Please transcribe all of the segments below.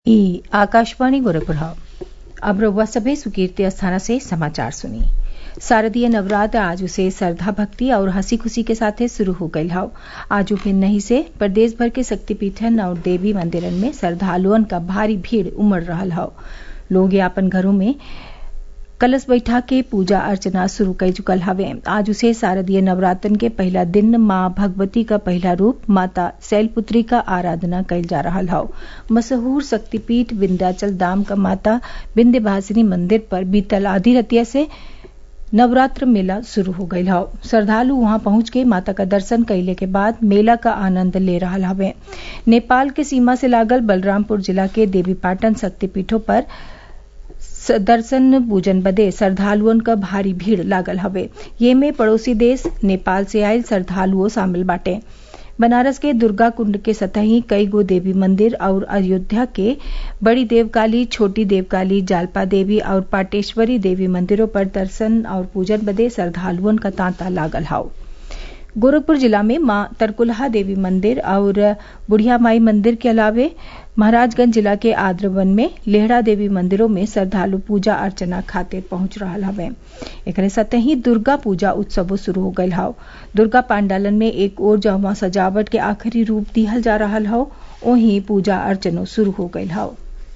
ई आकाशवाणी गोरखपुर अब रउआ सभे सुकीर्ति अस्थाना से समाचार सुनी शारदीय नवरात्र आज से श्रद्धा भक्ति और हंसी खुशी के साथे शुरू हो गईल हौ आज नहीं से प्रदेश भर के शक्तिपीठन और देवी मंदिरन में श्रद्धालुअन क भारी भीड़ उमड़ रहल हौ लोग आपन घरों में कलश बैठा के पूजा अर्चना शुरू कर चुकल हवे आज उसे शारदीय नवरात्रन के पहला दिन माँ भगवती का पहला रूप माता शैलपुत्री का आराधना कइल जा रहल हौ मशहूर शक्तिपीठ विंध्याचल धाम का माता विंध्यवासिनी मंदिर पर बीतल आधी रतिया से नवरात्र मेला शुरू हो गईल हौ श्रद्धालु वहां पहुंच के माता का दर्शन कैले के बाद मेला का आनंद ले रहल हवे नेपाल के सीमा से लागल बलरामपुर जिला के देवीपाटन शक्तिपीठों पर दर्शन पूजन बदे श्रद्धालुअन क भारी भीड़ लागल हवे ये में पड़ोसी देश नेपाल से आयल श्रद्धालुओ शामिल बाटे बनारस के दुर्गा कुंड के सतही कई गो देवी मंदिर और अयोध्या के बड़ी देवकाली छोटी देवकाली जालपा देवी और पाटेश्वरी देवी मंदिरों पर दर्शन और पूजन बदे श्रद्धालुअन का तांता लागल हौ गोरखपुर जिला में मां तरकुलहा देवी मंदिर और बुढ़िया माई मंदिर के अलावे महाराजगंज जिला के आद्रवन में लेहड़ा देवी मंदिरों में श्रद्धालु पूजा अर्चना खातिर पहुंच रहा हवे एकरे साथ ही दुर्गा पूजा उत्सवो शुरू हो गयल हौ दुर्गा पांडालन में एक ओर जहाँ सजावट के आखिरी रूप दिहल जा रहा हौ वहीं पूजा अर्चनो शुरू हो गयल हौ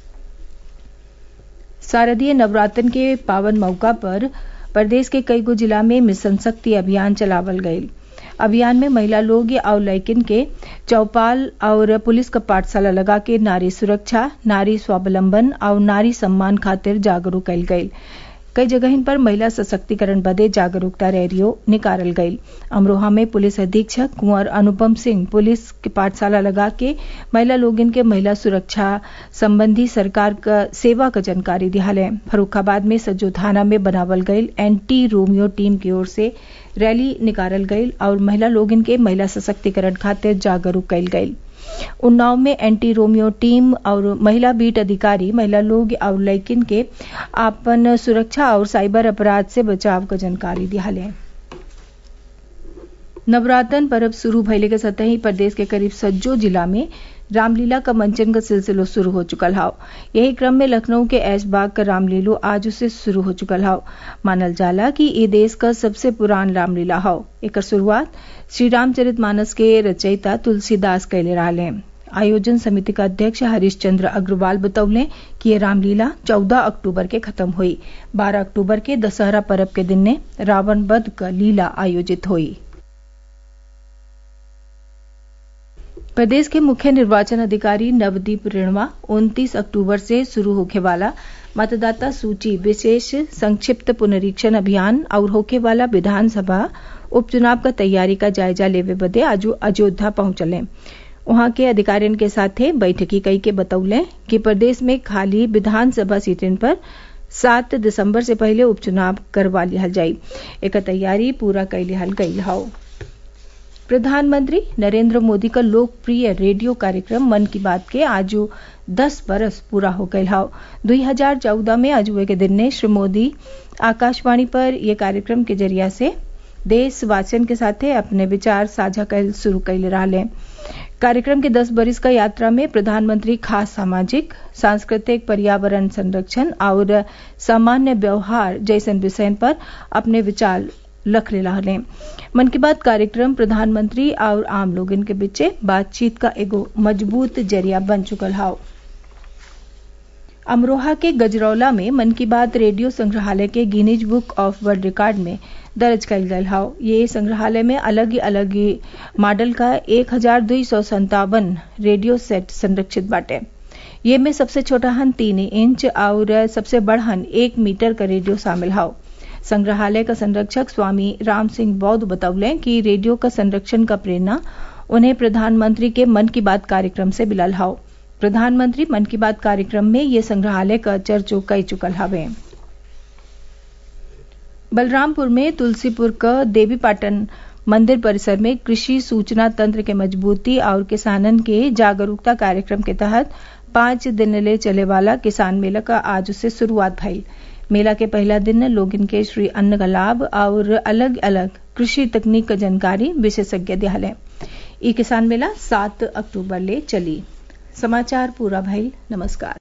शारदीय नवरात्रन के पावन मौका पर प्रदेश के कई गो जिला में मिशन शक्ति अभियान चलावल गयल अभियान में महिला लोग और लैकिन के चौपाल और पुलिस का पाठशाला लगा के नारी सुरक्षा नारी स्वावलंबन और नारी सम्मान खातिर जागरूक कल गयी कई जगह पर महिला सशक्तिकरण बदे जागरूकता रैलियों निकालल गयी अमरोहा में पुलिस अधीक्षक कुंवर अनुपम सिंह पुलिस के पाठशाला लगा के महिला लोगन के महिला सुरक्षा संबंधी सरकार का सेवा का जानकारी दिहाले फरुखाबाद में सज्जो थाना में बनावल गयल एंटी रोमियो टीम की ओर से रैली निकालल गयल और महिला लोगन के महिला सशक्तिकरण खातिर जागरूक कयल गयल उन्नाव में एंटी रोमियो टीम और महिला बीट अधिकारी महिला लोग और लैकिन के आपन सुरक्षा और साइबर अपराध से बचाव का जानकारी दिहाले नवरात्रन पर्व शुरू भइले के सतही प्रदेश के करीब सज्जो जिला में रामलीला का मंचन का सिलसिलो शुरू हो चुकल हाव यही क्रम में लखनऊ के ऐशबाग का रामलीलो आज से शुरू हो चुकल हाव मानल जाला कि ये देश का सबसे पुरान रामलीला हाव एक शुरुआत श्री रामचरित मानस के रचयिता तुलसीदास कैले रहा आयोजन समिति का अध्यक्ष हरीश चंद्र अग्रवाल बतौले कि ये रामलीला 14 अक्टूबर के खत्म हुई 12 अक्टूबर के दशहरा पर्व के दिन ने रावण वध का लीला आयोजित हुई प्रदेश के मुख्य निर्वाचन अधिकारी नवदीप रेणवा 29 अक्टूबर से शुरू होने वाला मतदाता सूची विशेष संक्षिप्त पुनरीक्षण अभियान और होके वाला विधानसभा उपचुनाव का तैयारी का जायजा लेवे बदे आज अयोध्या पहुंचले वहां के अधिकारियों के साथ बैठकी कई के बतौले कि प्रदेश में खाली विधानसभा सीटन पर सात दिसंबर से पहले उपचुनाव करवा लिहल जाये एक तैयारी पूरा कर लिहल गई हौ प्रधानमंत्री नरेंद्र मोदी का लोकप्रिय रेडियो कार्यक्रम मन की बात के आज दस बरस पूरा हो गए हाव दुई हजार चौदह में अजुए के दिन ने श्री मोदी आकाशवाणी पर यह कार्यक्रम के जरिया से देशवासियन के साथे अपने विचार साझा कर शुरू कैले रहा कार्यक्रम के दस बरिस का यात्रा में प्रधानमंत्री खास सामाजिक सांस्कृतिक पर्यावरण संरक्षण और सामान्य व्यवहार जैसन विषय पर अपने विचार लख ले मन की बात कार्यक्रम प्रधानमंत्री और आम लोगन के बीचे बातचीत का एगो मजबूत जरिया बन चुकल हाव अमरोहा के गजरौला में मन की बात रेडियो संग्रहालय के Guinness book of world record में दर्ज कल गयल हाव ये संग्रहालय में अलग ही अलग मॉडल का एक हजार दुई सौ संतावन रेडियो सेट संरक्षित बाटे ये में सबसे छोटा हन तीन इंच और सबसे बड़हन एक मीटर का रेडियो शामिल हाव संग्रहालय का संरक्षक स्वामी राम सिंह बौद्ध बतौले कि रेडियो का संरक्षण का प्रेरणा उन्हें प्रधानमंत्री के मन की बात कार्यक्रम से मिलल हाव प्रधानमंत्री मन की बात कार्यक्रम में ये संग्रहालय का चर्चो कई चुकल हवे बलरामपुर में तुलसीपुर का देवी पाटन मंदिर परिसर में कृषि सूचना तंत्र के मजबूती और किसानन के जागरूकता कार्यक्रम के तहत पांच दिन ले चले वाला किसान मेला का आज से शुरुआत भई मेला के पहला दिन लोगन के श्री अन्न का लाभ और अलग अलग कृषि तकनीक का जानकारी विशेषज्ञ दिहाले ई किसान मेला सात अक्टूबर ले चली समाचार पूरा भइल नमस्कार